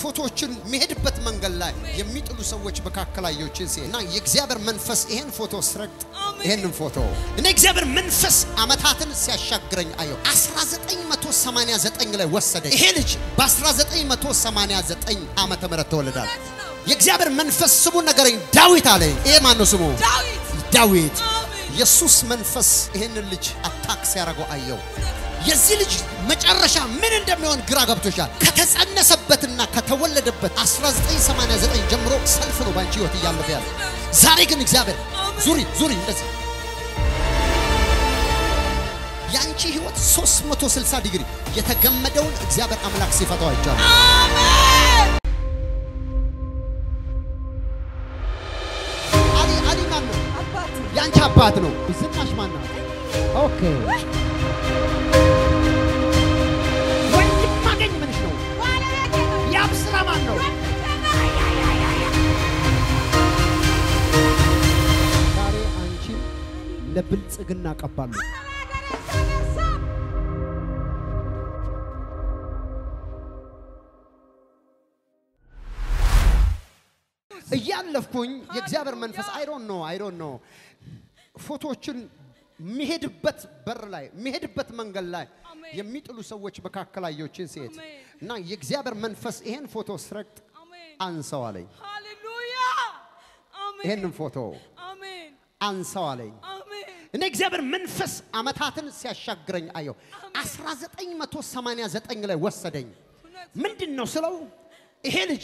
ፎቶዎችን የሚሄድበት መንገድ ላይ የሚጥሉ ሰዎች መካከል አየሁችን ሲሄድ እና የእግዚአብሔር መንፈስ ይሄን ፎቶ ስረግጥ ይሄንን ፎቶ እኔ እግዚአብሔር መንፈስ አመታትን ሲያሻግረኝ አየሁ። 1989 ላይ ወሰደኝ። ይሄ ልጅ በ1989 ዓመተ ምህረት ተወለዳል። የእግዚአብሔር መንፈስ ስሙ ነገረኝ። ዳዊት አለኝ። ይሄ ማን ነው ስሙ? ዳዊት ዳዊት። አሜን። ኢየሱስ መንፈስ ይሄንን ልጅ አታክ ሲያደርገው አየው። የዚህ ልጅ መጨረሻ ምን እንደሚሆን ግራ ገብቶሻል። ከተጸነሰበትና ከተወለደበት 1989 ጀምሮ ሰልፍ ነው ባንቺ ህይወት እያለፈ ያለ። ዛሬ ግን እግዚአብሔር ዙሪ ዙሪ እንደዚህ ያንቺ ህይወት 360 ዲግሪ የተገመደውን እግዚአብሔር አምላክ ሲፈታው አይቻለሁ። አሜን። አሊ አሊ ማን ነው? አባቴ ያንቺ አባት ነው። ዝናሽ ማን ነው? ኦኬ ወንድም ማገኝ ምንሽ ነው? ባለቤቴ ነው። ያብ ስራ ማን ነው? ዛሬ አንቺን ለብልጽግና ቀባለሁ። እያለፍኩኝ የእግዚአብሔር መንፈስ አይ ዶንት ኖ አይ ዶንት ኖ ፎቶዎችን የሚሄድበት በር ላይ የሚሄድበት መንገድ ላይ አሜን። የሚጥሉ ሰዎች መካከል አየሁችን ሴት አሜን። እና የእግዚአብሔር መንፈስ ይሄን ፎቶ ስረግጥ አሜን። አንሰው አለኝ። ሃሌሉያ። አሜን። ይሄንን ፎቶ አሜን። አንሰው አለኝ። አሜን። እኔ እግዚአብሔር መንፈስ አመታትን ሲያሻግረኝ አየሁ። 1989 ላይ ወሰደኝ። እውነት ምንድን ነው ስለው ይሄ ልጅ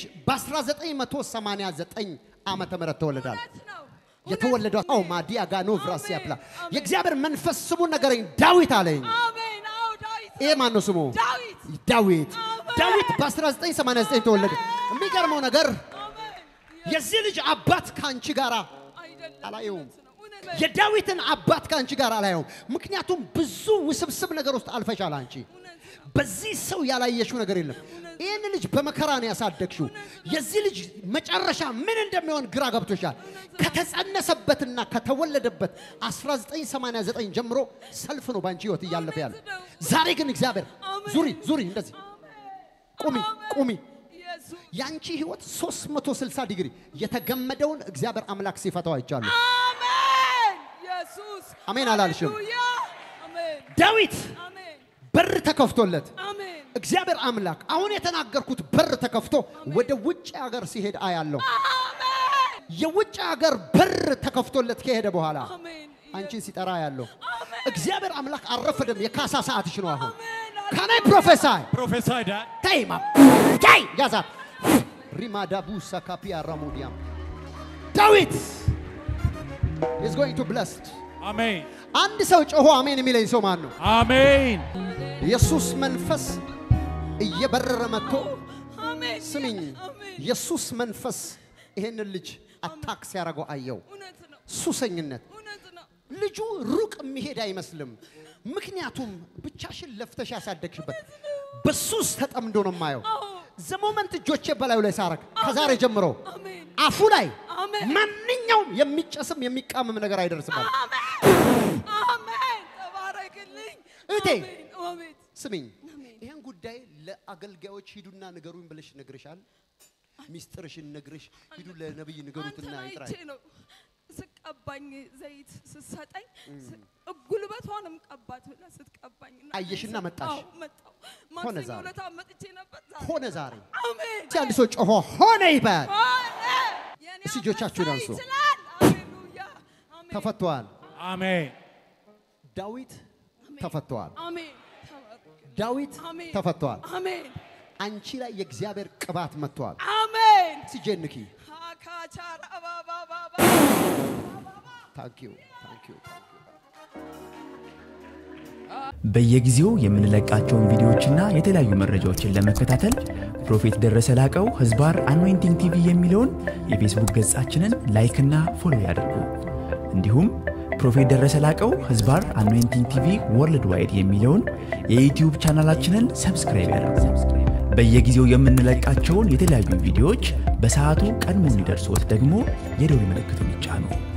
በ1989 ዓመተ ምህረት ተወለዳል። እውነት ነው። የተወለደው አው ማዲያ ጋኖ ቭራስ ያብላ የእግዚአብሔር መንፈስ ስሙ ነገረኝ። ዳዊት አለኝ። አሜን። አዎ ዳዊት ይሄ ማን ነው ስሙ? ዳዊት ዳዊት። አሜን። ዳዊት በ1989 ተወለደ። የሚገርመው ነገር አሜን። የዚህ ልጅ አባት ከአንቺ ጋር አይደለም አላየውም። እውነት ነው። እውነት ነው። የዳዊትን አባት ከአንቺ ጋር አላየውም። ምክንያቱም ብዙ ውስብስብ ነገር ውስጥ አልፈሻል አንቺ እውነት ነው። በዚህ ሰው ያላየሽው ነገር የለም። ይህን ልጅ በመከራ ነው ያሳደግሽው። የዚህ ልጅ መጨረሻ ምን እንደሚሆን ግራ ገብቶሻል። ከተጸነሰበትና ከተወለደበት 1989 ጀምሮ ሰልፍ ነው በአንቺ ህይወት እያለፈ ያለ። ዛሬ ግን እግዚአብሔር ዙሪ ዙሪ፣ እንደዚህ ቁሚ ቁሚ። ኢየሱስ ያንቺ ህይወት 360 ዲግሪ የተገመደውን እግዚአብሔር አምላክ ሲፈታው አይቻለሁ። አሜን። ኢየሱስ አሜን አላልሽም? ሃሌሉያ። አሜን። ዳዊት አሜን። በር ተከፍቶለት አሜን። እግዚአብሔር አምላክ አሁን የተናገርኩት በር ተከፍቶ ወደ ውጭ ሀገር ሲሄድ አያለሁ። አሜን። የውጭ ሀገር በር ተከፍቶለት ከሄደ በኋላ አሜን። አንቺን ሲጠራ ያለው አሜን። እግዚአብሔር አምላክ አልረፈደም። የካሳ ሰዓትሽ ነው አሁን። አሜን። ካናይ ፕሮፌሳይ Prophesy that. ተይማ ታይ ያዛት ሪማዳቡ ሰካፒያ ራሞዲያም ዳዊት is going to blessed Amen. አንድ ሰው ጮሆ አሜን የሚለኝ ሰው ማን ነው? Amen. ኢየሱስ መንፈስ እየበረረ መጥቶ አሜን። ስሚኝ፣ አሜን። ኢየሱስ መንፈስ ይሄንን ልጅ አታክ ሲያደርገው አየው። እውነት ነው። ሱሰኝነት እውነት ነው። ልጁ ሩቅ የሚሄድ አይመስልም። ምክንያቱም ብቻሽን ለፍተሽ ያሳደግሽበት በሱስ ተጠምዶ ነው የማየው። አዎ። ዘሞመንት እጆቼ በላዩ ላይ ሳረግ ከዛሬ ጀምሮ አሜን። አፉ ላይ አሜን። ማንኛውም የሚጨስም የሚቃምም ነገር አይደርስም። አለ። አሜን። አሜን። ተባረክልኝ። እህቴ። አሜን። አሜን። ስሚኝ፣ ይህን ጉዳይ ለአገልጋዮች ሂዱና ንገሩኝ ብለሽ ነግርሻል። ሚስጥርሽን ነግርሽ ሂዱ ለነብይ ንገሩትና አንተን ይጥራል። አይቼ ነው ስቀባኝ ዘይት ስትሰጠኝ ስ- ጉልበቷንም ቀባት ብለህ ስትቀባኝ እና አየሽና አዎ፣ መጣሽ? መጣሁ። ሆነ ማክሰኞ ዛሬ። ዕለት መጥቼ ነበር። ዛሬ ሆነ ዛሬ አሜን። እስቲ አንድ ሰው ጮሆ ሆነ ይበል። ሆነ። የኔ እስቲ እጆቻችሁን አንበሳ አንሱ። ይችላል። ሃሌሉያ። አሜን። ተፈቷል። Amen. ዳዊት ተፈቷል። አሜን። ተባረክልኝ። ዳዊት አሜን። ተፈቷል። አሜን። አንቺ ላይ የእግዚአብሔር ቅባት መጥቷል። አሜን። ሲጀንኪ አካቻራ ባባባባ ታንኪዩ ታንኪዩ በየጊዜው የምንለቃቸውን ቪዲዮዎችና የተለያዩ መረጃዎችን ለመከታተል ፕሮፌት ደረሰ ላቀው ህዝባር አኖይንቲንግ ቲቪ የሚለውን የፌስቡክ ገጻችንን ላይክና ፎሎ ያድርጉ። እንዲሁም ፕሮፌት ደረሰ ላቀው ህዝባር አኖይንቲንግ ቲቪ ወርልድ ዋይድ የሚለውን የዩትዩብ ቻናላችንን ሰብስክራይብ ያድርጉ። በየጊዜው የምንለቃቸውን የተለያዩ ቪዲዮዎች በሰዓቱ ቀድሞ እንዲደርሶት ደግሞ የደውል ምልክቱን ይጫኑ።